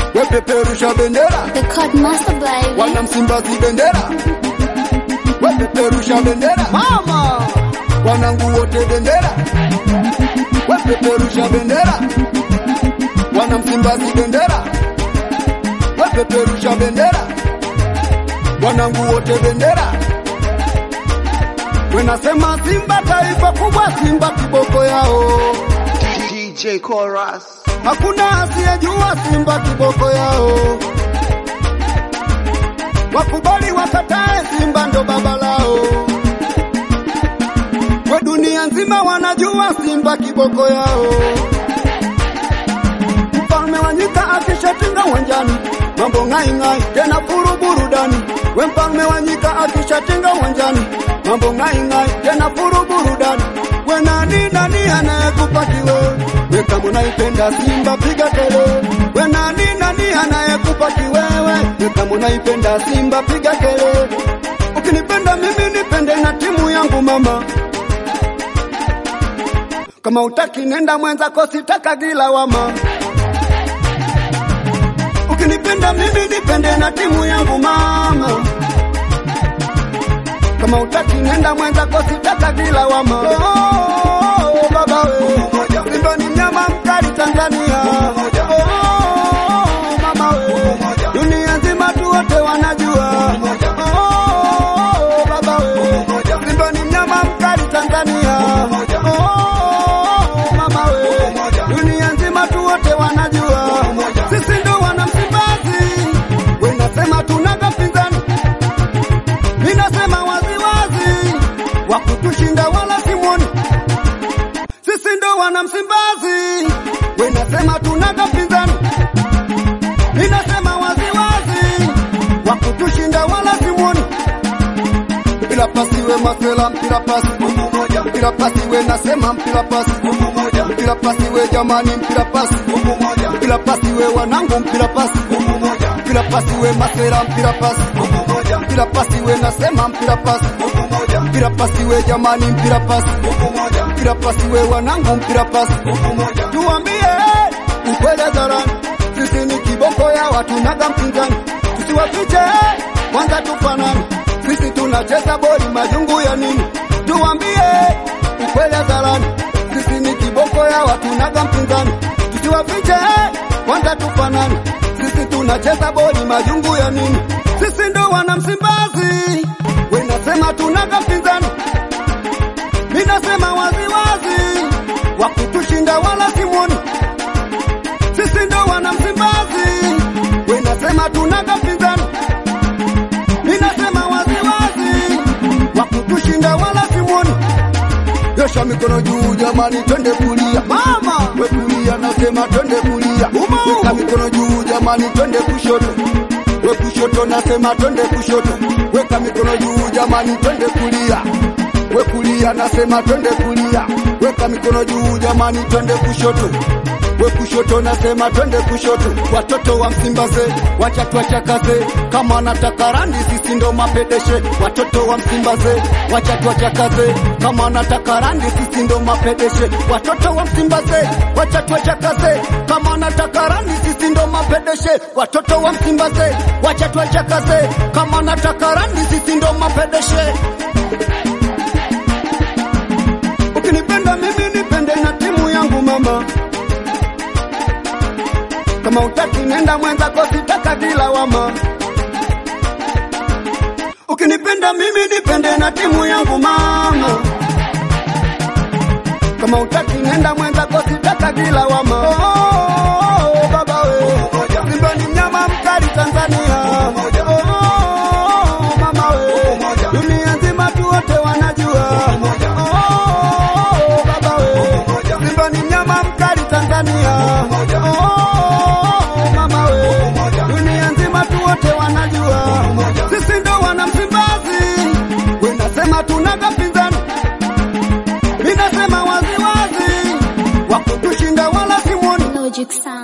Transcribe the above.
wepeperusha bendera The Code Master baby. wana Msimbazi bendera wepeperusha bendera Mama, wanangu wote bendera wepeperusha bendera wana Msimbazi bendera wepeperusha bendera wanangu wote bendera wenasema Simba taifa kubwa, Simba kiboko yao, DJ Chorus. hakuna asiyejua Simba kiboko yao. Wakubali wakatae, Simba ndo baba lao. We dunia nzima wanajua Simba kiboko yao. Mfalme wa nyika akishatinga uwanjani, mambo ngai ngai, tena furu burudani. We mfalme wa nyika akishatinga uwanjani, mambo ngai ngai, tena furu burudani. We nani nani anayekupa kiwe? We kama unaipenda Simba piga kelele. We nani nani anayekupa kiwewe? We kama unaipenda Simba piga kelele. Ukinipenda mimi nipende na timu yangu mama. Kama utaki nenda mwenzako, sitaka gila wama. Ukinipenda mimi nipende na timu yangu mama. Kama utaki nenda mwenzako, sitaka gila wama. Oh, baba we, Simba ni mnyama mkali Tanzania. Oh, mama we, dunia nzima tu wote wanajua. Oh, baba we, Simba ni mnyama mkali Tanzania. Oh, mama we, dunia nzima tu wote wanajua. Sisi ndo wana Msimbazi, we nasema tunaga mpinzani, mi nasema waziwazi, wakutushinda wala simwoni. Sisi ndo wana Msimbazi, we nasema tunaga mpinzani, mi nasema waziwazi, wakutushinda wala simwoni. Mpira pasi we masela, mpira pasi mpira pasi we nasema mpira pasi mpira pasi we jamani, mpira pasi mpira pasi we wanangu, mpira pasi mpira pasi we masela, mpira pasi mpira pasi we nasema mpira pasi mpira pasi we jamani, mpira pasi mpira pasi we wanangu, mpira pasi tuambie ukweli hadharani, sisi ni kiboko ya watu naga mpinzani, tusiwafiche kwanza tufanani, sisi tunacheza boli majungu ya nini? Tuambie ukweli hadharani, sisi ni kiboko ya watu naga mpinzani, tusiwafiche kwanza tufanani, sisi tunacheza boli majungu ya nini? Sisi ndo wana Msimbazi, we nasema tunaga mpinzani mi nasema waziwazi, wakutushinda wala simwoni. Sisi ndo wana Msimbazi, we nasema tunaga mpinzani. Mi nasema waziwazi, wakutushinda wala simwoni. Nyosha mikono juu jamani, twende kulia mama, we kulia, nasema twende kulia. Weka mikono juu jamani, twende kushoto, we kushoto, nasema twende kushoto. Weka mikono juu jamani, twende kulia we kulia, nasema twende kulia. Weka mikono juu jamani, twende kushoto we kushoto, nasema twende kushoto. Watoto wa Msimbaze wacha tuwachakaze, kama wanataka randi, sisi ndo mapedeshe. Watoto wa Msimbaze wacha tuwachakaze, kama wanataka randi, sisi ndo mapedeshe. Watoto wa Msimbaze wacha tuwachakaze, kama wanataka randi, sisi ndo mapedeshe. Watoto wa Msimbaze wacha tuwachakaze, kama wanataka randi, sisi ndo mapedeshe. Ukinipenda mimi nipende na timu yangu mama. Kama utaki nenda mwenzako, sitaka gila wama. Ukinipenda mimi nipende na timu yangu mama. Kama utaki nenda mwenzako, sitaka gila wama. Oh, baba we, Simba ni mnyama mkali Tanzania. Oh, mama we, dunia nzima tu wote wanajua. Oh, baba we, Simba ni mnyama mkali Tanzania. Oh, mama we, dunia nzima tu wote wanajua. Sisi ndo wana Msimbazi, we nasema tunaga mpinzani, mi nasema waziwazi, wakutushinda wala simwoni. Logic sound.